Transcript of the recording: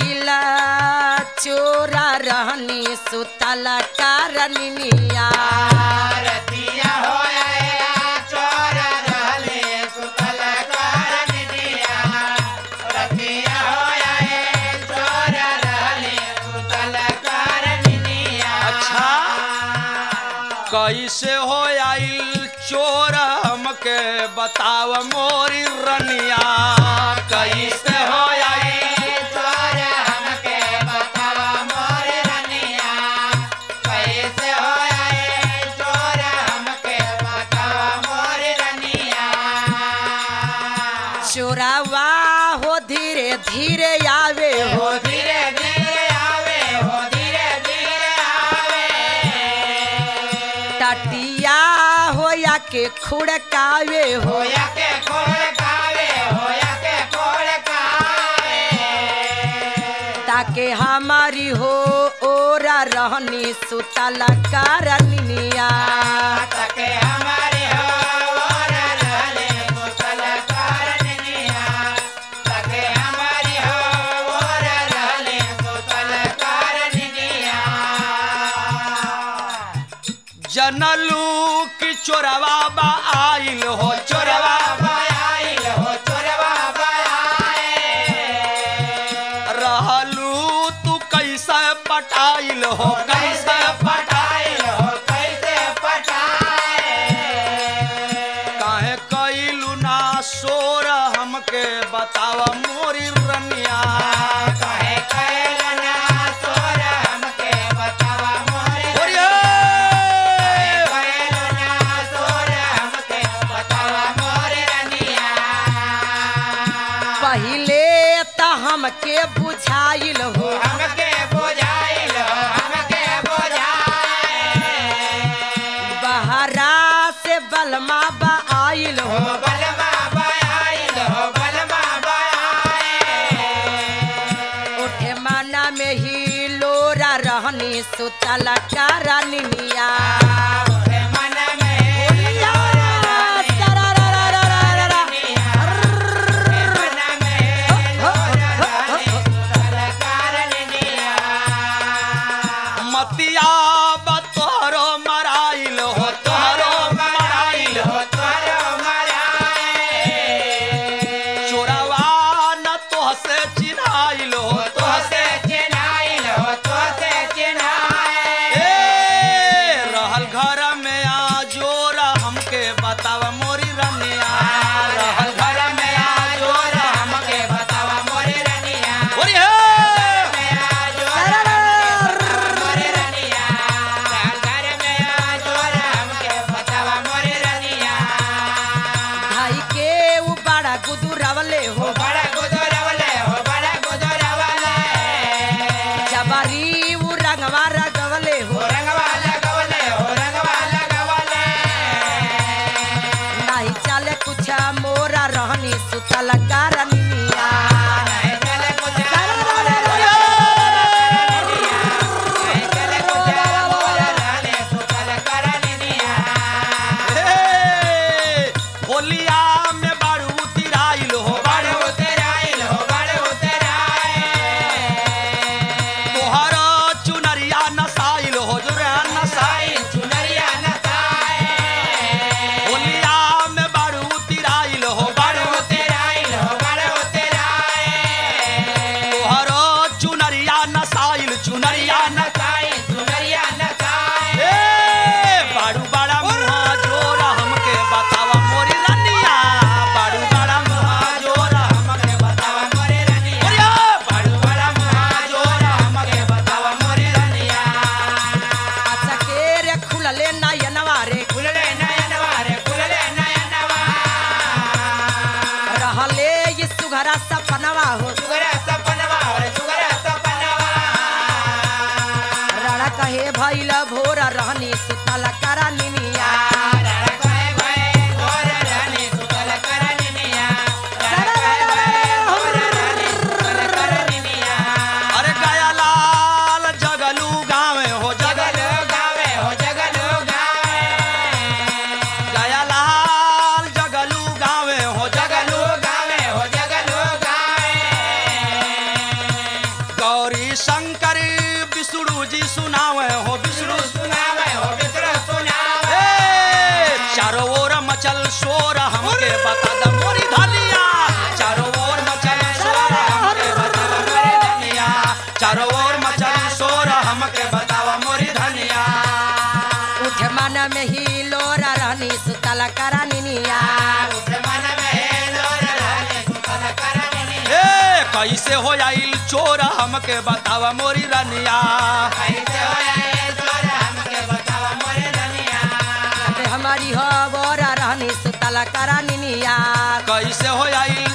आइल चोरा रहनी सुतल कारनिया रतिया होया चोर रहले सुतल करनिया रतिया होया चोर रहले सुतल करनिया अच्छा। कैसे हो आइल चोर हमके बताव मोरी रनिया कैसे हो आइल चोर हमके बतावा मोर रनिया कैसे होया चोर हमके बतावा मोर रनिया चोरावा हो धीरे धीरे आवे हो हो धीरे धीरे आवे हो धीरे धीरे आवे टटिया हो या के खुड़कावे हो होया के खोल कावे होया के खोल कावे ताके हमारी हो ओरा रहनी सुतल कारनिया तके हमारे हो और रहले मुतल करनिया तके हमारी हो और रहले मुतल करनिया जनलू की चोरवा बा आइल हो चोरवा बायाइल हो चोरवा बायाए रहलू तू कैसे पटाइल हो कैसे पटाइल हो कैसे पटाए काहे कैलू ना सोर हमके बताव मोरी रनिया काहे कैलना सोर हमके बतावा मोरे बोलिए। कैलना सोर हमके बतावा मोरे रनिया पहिले त हमके बुझाइल हो हमके बुझाइल हो हमके बुझाए बहरा से बलमा बा आइल हो हो बलमा बयाइल हो बलमा बयाए उठे माना में ही लोरा रहनी सुतल कारनिया ओरे मन में या, सररररररररर। मन में लोरा रहने सुतल करनिया मतिया बतोहरो मराइल हो तोहरो मराइल हो चोरवा न तोहसे चिन्हाइल हो तोहसे ए रहल घर गौरी शंकर विष्णु जी सुनावे हो विष्णु सुनावे हो विष्णु सुनावे ए, चारों ओर मचल शोर हमके बता द मोरी धनिया चारों ओर मचल शोर हमके बता द मोरी धनिया चारों ओर मचल शोर हमके बतावा मोरी धनिया उठ मन में ही लोरा रहनी सुतल करानिया उठ मन में लोर रहने सुतल करनी ए कैसे हो आइल चोर हमके बतावा मोरी रनिया कैसे होया ये चोर हमके बतावा मोरे धनिया हमारी हो बोरा रहनी सुतल करानिया कैसे हो आइल